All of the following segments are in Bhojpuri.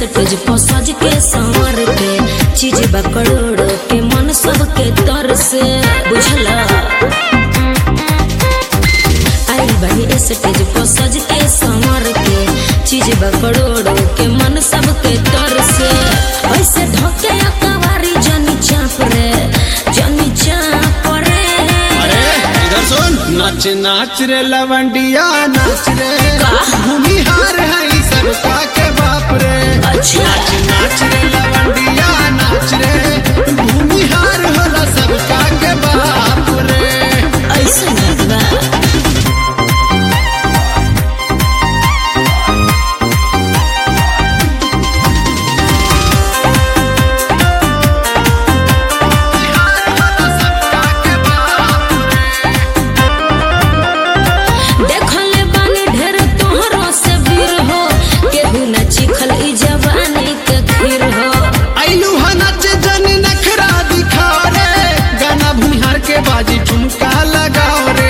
स्टेज पर सज के संवर के चीज बा करोड़ के मन सबके तर से बुझला आई बनी स्टेज पर सज के संवर के चीज बा करोड़ के मन सबके तर से ऐसे ढके अकवारी जनी चाप रे जनी चाप रे अरे इधर सुन नाच नाच रे लवंडिया नाच रे भूमिहार है सबका के बाप रे अच्छा। नाच नाच रे लवंडिया नाच रे भूमिहार होला सबका के बाप रे ऐसे बा देखले बानी ढेर तोहरो से वीर हो केहू न चिखल ई जवानी के खीर हो आइलू हा नाच जन नखरा दिखाओ रे गाना भूमिहार के बाजी ठुमका लगाओ रे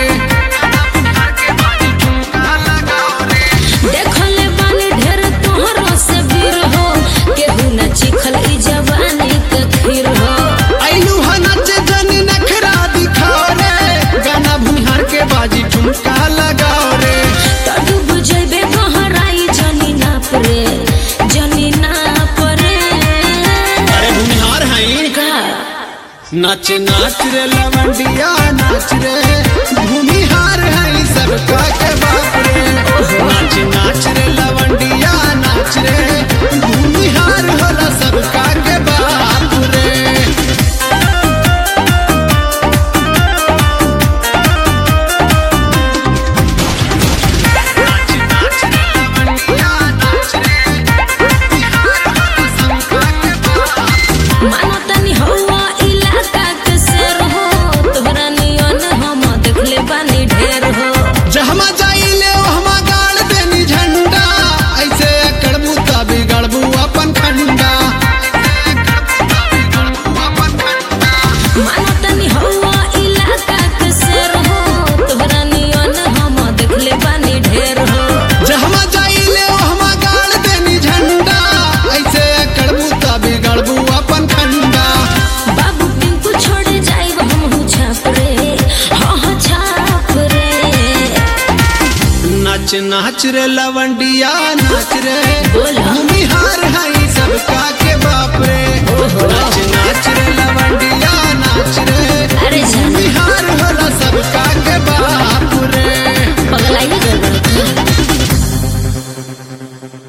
देखले बानी ढेर तोहरो से वीर हो केहू न चिखल ई जवानी के खीर हो आइलू हा नाच जन नखरा दिखाओ रे गाना भूमिहार के बाजी ठुमका लगाओ रे त डूब जइबे गहराई जनी ना परे जनी ना परे अरे भूमिहार है का नाच नाच रे लवंडिया नाच रे भूमिहार है सबका के बाप रे नाच नाच रे लवंडिया नाच रे भूमिहार होला सबका के बाप रे मानो तनी हवा इलाका के शेर हो तोहरा नियन हम देखले बानी ढेर हो जहमा जाइले ओहमा गाड़ देनी झंडा ऐसे करबू त बिगड़बू अपन खंडा मानो तनी हवा इलाका के शेर हो तोहरा नियन हम देखले बानी ढेर हो जहमा जाइले ओहमा गाड़ देनी झंडा ऐसे करबू त बिगड़बू अपन खंडा बाबू पिंकू छोड़े जाइब हम छाप रे हाँ हाँ छाप रे नाच नाच रे लवंडिया नाच रे